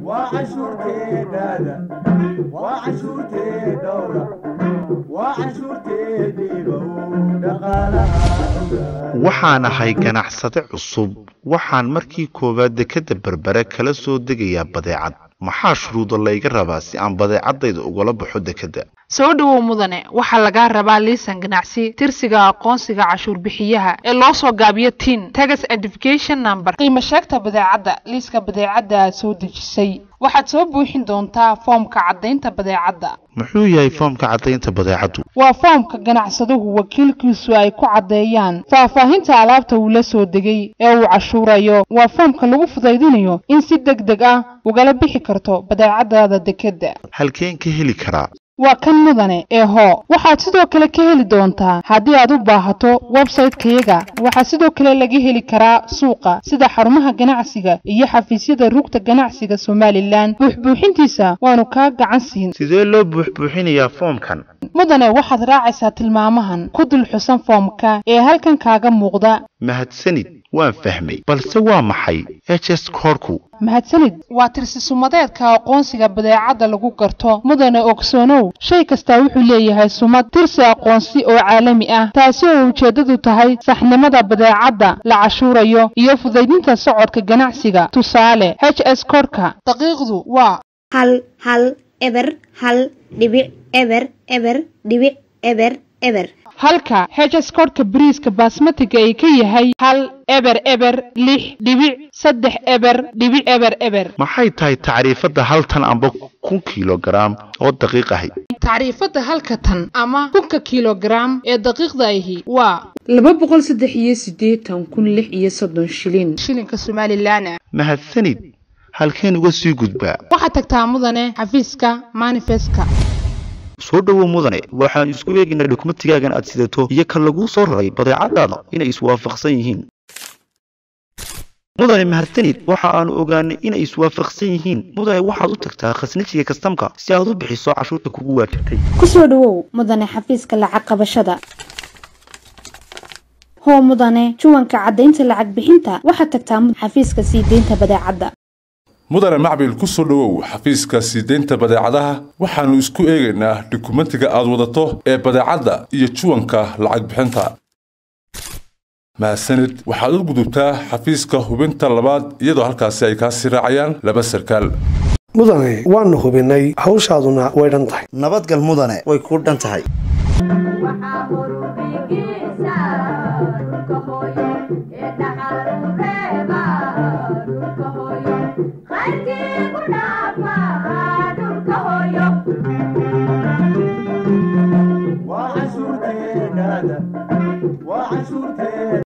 waa cashuurteedhaada waa cashuurteedhowra waa cashuurteediibow dhaqaalaha waxaan ahay ganacsade cusub waxaan markii koowaad dekadda berbere kala soo degayaa badeecad maxaa shuruudo layga rabaa si aan badeecadayda ugala baxo dekedda soo dhowow mudane waxaa lagaa rabaa liisan ganacsi tirsiga aqoonsiga cashuur bixiyaha ee loo soo gaabiyo tin tagas identification number qiimo sheegta badeecadda liiska badeecadda aad soo dejisay waxaad soo buuxin doontaa foomka caddaynta badeecadda muxuu yahay foomka caddaynta badeecaddu waa foomka ganacsaduhu wakiilkiisu ay ku caddeeyaan faahfaahinta alaabta uu la soo degay ee uu cashuurayo waa foomka lagu fudaydinayo in si deg deg ah ugala bixi karto badeecadaada dekedda halkeen ka heli karaa waa kan mudane ee hoo waxaad sidoo kale ka heli doontaa haddii aad u baahato website-kayaga waxaa sidoo kale laga heli karaa suuqa sida xarumaha ganacsiga iyo xafiisyada rugta ganacsiga somalilan buuxbuuxintiisa waanu kaa gacan siin sidee loo buuxbuuxinayaa foomkan mudane waxaad raacaysaa tilmaamahan ku dul xusan foomka ee halkan kaaga muuqda mahadsanid waan fahmay balse waa maxay h s koorku mahadsanid waa tirsi-sumadeedka aqoonsiga badeecadda lagu garto mudane ogsoonow shay kastaa wuxuu leeyahay sumad tirsi aqoonsi oo caalami ah taasi oo ujeeddadu tahay saxnimada badeecadda la cashuurayo iyo fudaydinta socodka ganacsiga tusaale h s korka daqiiqdu waa hal hal eber hal dhibic eber eber dhibic eber eber halka h s korka bariiska baasmatiga ay ka yahay hal eber eber lix dhibic saddex eber dhibic eber eber maxay tahay tacriifadda hal tan amba kun kilogaram oo daqiiq ahi tacriifadda halka tan ama kunka kilogaram ee daqiiqda ahi waa laba boqol saddex iyo siddeetan kun lix iyo soddon shilin shilinka somalilan ah mahadsanid halkeen uga sii gudbaa waxaad tagtaa mudane xafiiska manifestka soo dhowow mudane waxaan isku eegaynaa dokumentigaagan aad sidato iyo kan laguu soo raray badeecadaada inay iswaafaqsan yihiin mudane mahadsanid waxa aanu ogaanay inay iswaafaqsan yihiin mudane waxaad u tagtaa khasnajiga kastamka si aad u bixiso cashuurta kugu waajibtay kusoo dhowow mudane xafiiska lacag qabashada hoo mudane juwanka caddaynta lacag bixinta waxaad tagtaa xafiiska sii deynta badeecadda mudane macbil ku soo dhowow xafiiska sii deynta badeecadaha waxaannu isku eegaynaa dukumentiga aad wadato ee badeecadda iyo juwanka lacag bixinta mahadsanid waxaad u gudubtaa xafiiska hubinta labaad iyadoo halkaasi ay kaa sii raacayaan laba sarkaal mudane waannu hubinnay hawshaaduna way dhan tahay nabadgal mudane way kuu dhan tahay waa cashuurteedhaada waa cashuurteed